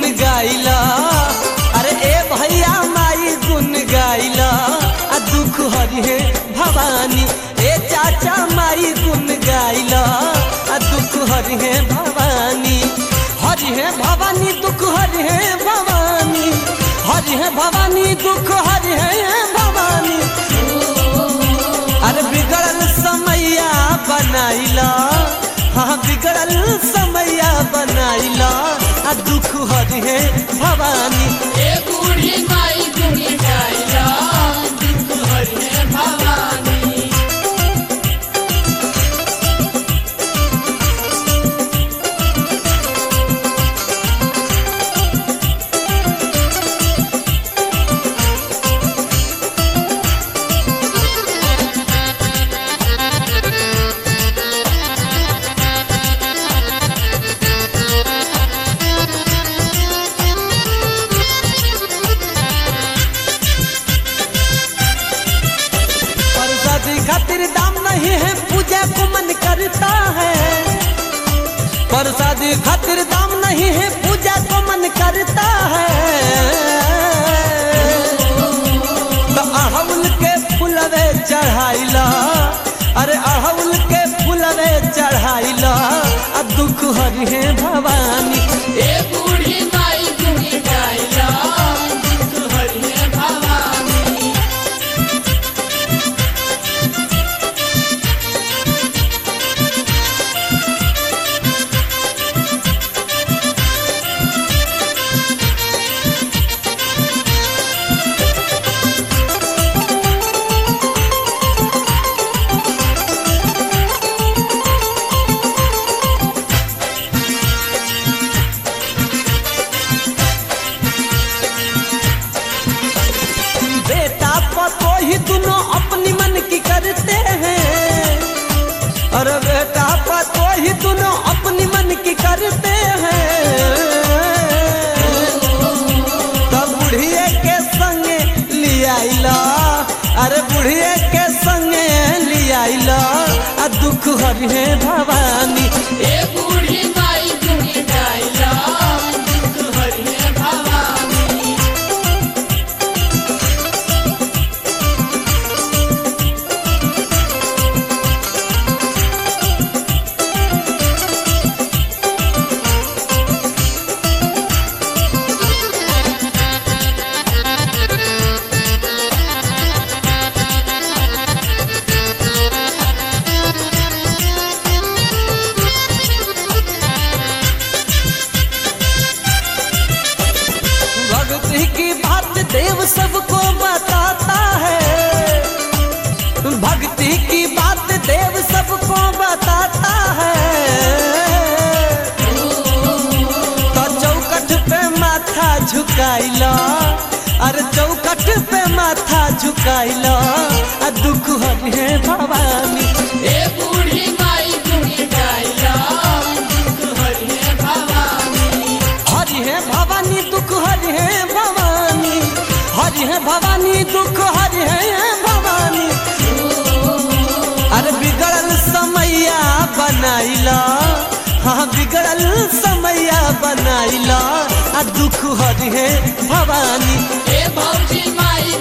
गाइला अरे ए भैया माई गुन गाइला आ दुख हरिहे भवानी ए चाचा माई गुन गाइला आ दुख हरिहे भवानी हरिहे भवानी दुख हरिहे भवानी हरिहे भवानी दुख हरिहे भवानी अरे बिगड़ल समैया बनाइला हाँ बिगड़ल समैया बनाइला आ दुख हरिहे भवानी ए बूढ़ी माई गुन गाइला दुख हरिहे भवानी परसादी खातिर दाम नहीं है पूजा को मन करता है परसादी खातिर दाम नहीं है पूजा को मन करता है तो अड़हुल के फुलवे चढ़ाइला अरे अड़हुल के फुलवे चढ़ाइला आ दुख हरिहे भवानी ए बूढ़ी माई गुन गाइला दुख हरिहे भवानी बेटा पतो ही दोनों अपनी मन की करते हैं अरे बेटा पतो ही दोनों अपनी मन की करते हैं तब बुढ़िए के संगे लियाइला अरे बुढ़िए के संगे लियाइला आ दुख हरिहे भवानी ए बूढ़ी माई गुन गाइला दुख हरिहे भवानी भक्ति की बात देव सबको बताता है भक्ति की बात देव सबको बताता है तो चौकट पे माथा झुकाइला अरे चौकट पे माथा झुकाइला आ दुख हरिहे भवानी ए बूढ़ी माई गुन गाइला दुख हरिहे भवानी हरिहे भवानी दुख हरिहे भवानी हरिहे भवानी दुख हरिहे भवानी अरे बिगड़ल समैया बनाइला हाँ बिगड़ल समैया बनाइला आ दुख हरिहे भवानी ए भौजी माई